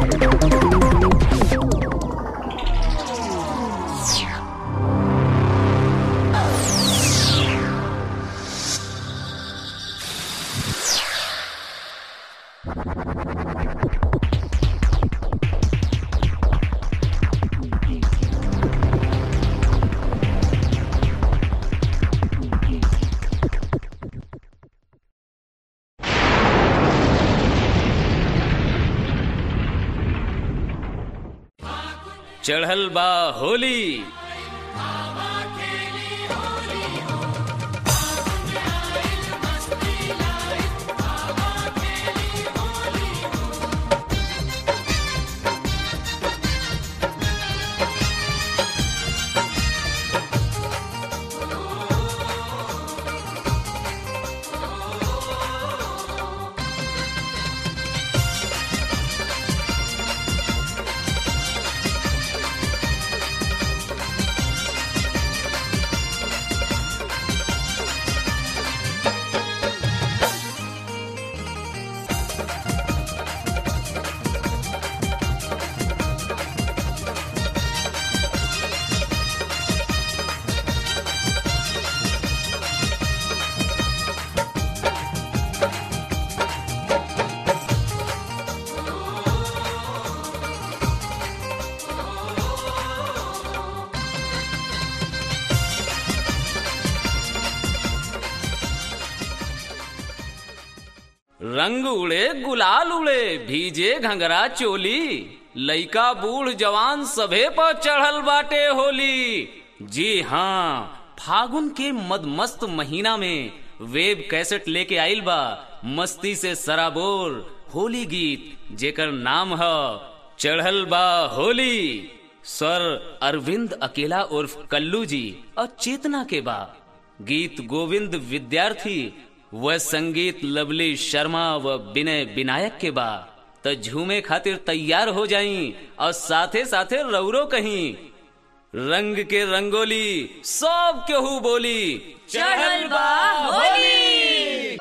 चढ़ल बा होली रंग उड़े गुलाल उड़े भीजे घंगरा चोली लइका बूढ़ जवान सभे पर चढ़ल बाटे होली जी हाँ फागुन के मदमस्त महीना में वेब कैसेट लेके आइल बा मस्ती से सराबोर होली गीत जेकर नाम है चढ़ल बा होली स्वर अरविंद अकेला उर्फ कल्लू जी और चेतना के बा गीत गोविंद विद्यार्थी व संगीत लवली शर्मा व विनय विनायक के बा त झूमे खातिर तैयार हो जाई और साथे साथे रौरो कहीं रंग के रंगोली सब केहू बोली चढ़ल बा होली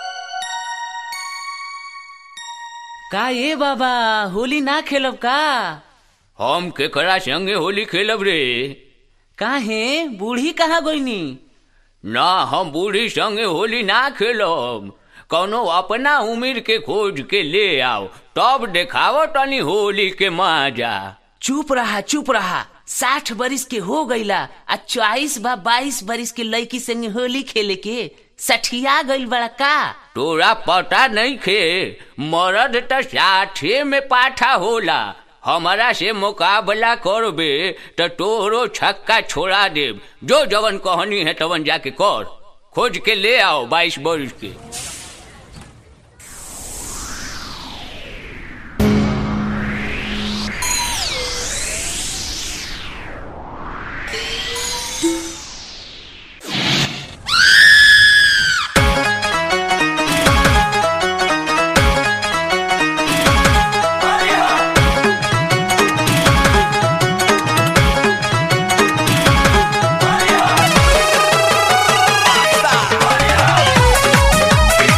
का ये बाबा होली ना खेलब का हम केकरा संगे होली खेलब रे काहे बूढ़ी कहाँ गोइनी ना हम बूढ़ी संगे होली ना खेलब कौनो अपना उम्र के खोज के ले आओ तब देखाव तनी होली के मजा चुप रहा चुप रहा साठ बरिस के हो गईला आ चौबीस बा बाईस बरिस के लड़की संगे होली खेले के सठिया गईल बड़ा का तोरा पता नहीं खे मरद त साठे में पाठा होला हमारा से मुकाबला करबे त तोरो छक्का छोड़ा देब जो जवन कहनी है तवन जाके कर खोज के ले आओ बाईस बरिस के Bye.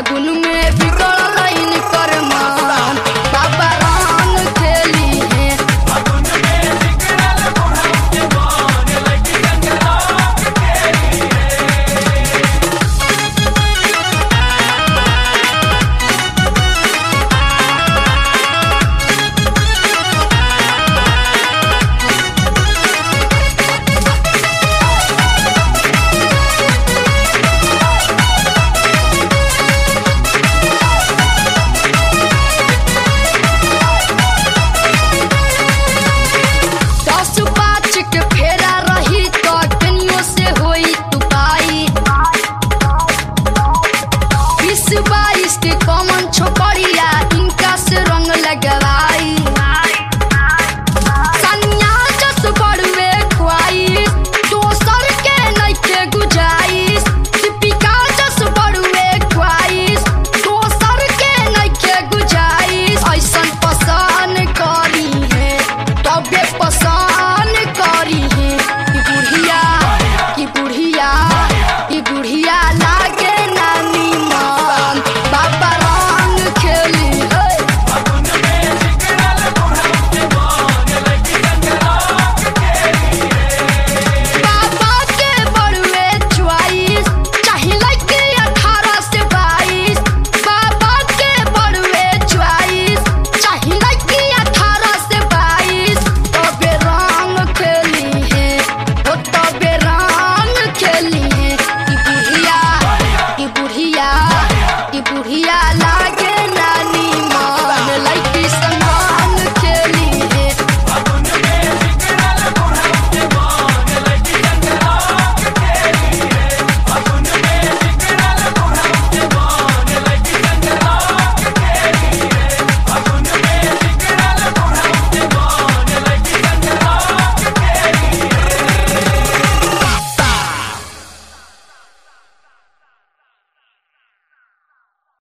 फागुन में बिगड़ल इनकर मान बाबा रंग खेली है दस पाँच के फेरा रही तो कनियो से होई तू पाई बीस बाईस के कॉमन छोकरिया इनका से रंग लगवाई सनिया जस बड़ुए ख्वाइस दोसर के नइखे गुजाइस दीपिका जस बड़ुए ख्वाइस दोसर के नइखे गुजाइस ऐसन पसंद करी है तबे पसंद करी है कि बुढ़िया कि बुढ़िया कि बुढ़िया लागे नानी मन बाबा रंग खेली है बाबा के बड़ुए चॉइस चाहे लड़के अठारह से बाईस बाबा के बड़ुए चॉइस चाहे लड़के अठारह से बाईस तबे रंग खेली है ओ तबे रंग खेली है कि बुढ़िया कि बुढ़िया कि बुढ़िया ला